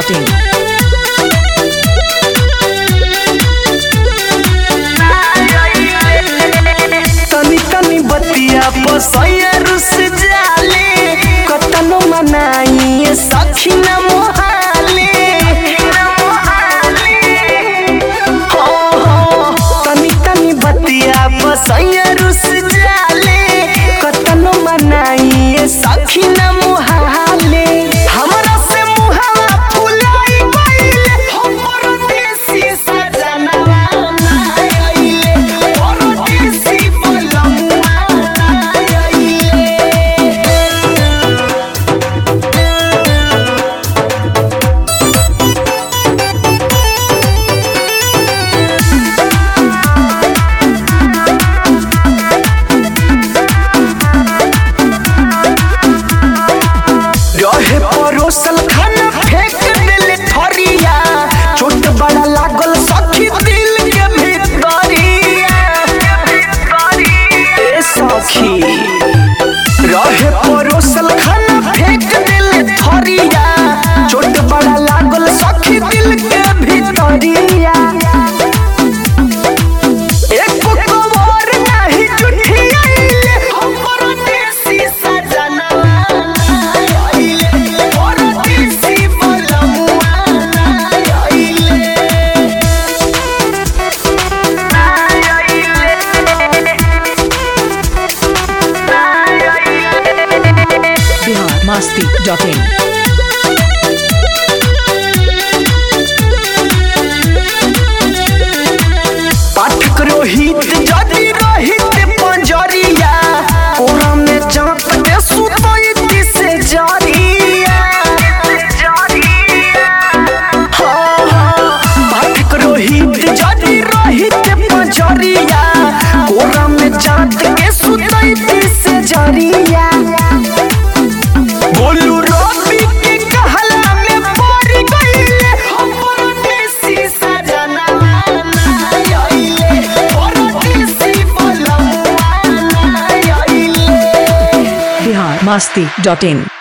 masti.in. तनी तनी बतिया बसैया रुस जाले कतनो मनाई सखी न मोहाले हो हो तनी तनी बतिया बसैया रुस जाले कतनो मनाई सखी न मोहाले हमरा से मुहावा फुलाई गइले हमर देसी सजनवा आइले परदेसी बलमुआ आइले रहे परोसल खाना फेंक देले थरिया चोट बड़ा लागल सखी दिल के भीतरिया ए सखी रहे परोसल खाना फेंक देले थरिया चोट बड़ा लागल सखी दिल के भीतरिया एक कवर नाही जुठी आइले हमर देसी सजनवा आइले परदेसी बलमुआ आइले Bihar masti.in. पाठक रोहित जदि रोहित पंजरिया ओरा में चाँप के सुतैती से जरिया हाँ, हाँ, पाठक रोहित जदि रोहित पंजरिया ओरा में चाँप के सुतैती से जरिया बोलू रवि के कहला में पड़ गइले हमर देसी सजनवा आइले परदेसी बलमुआ आइले Bihar masti.in.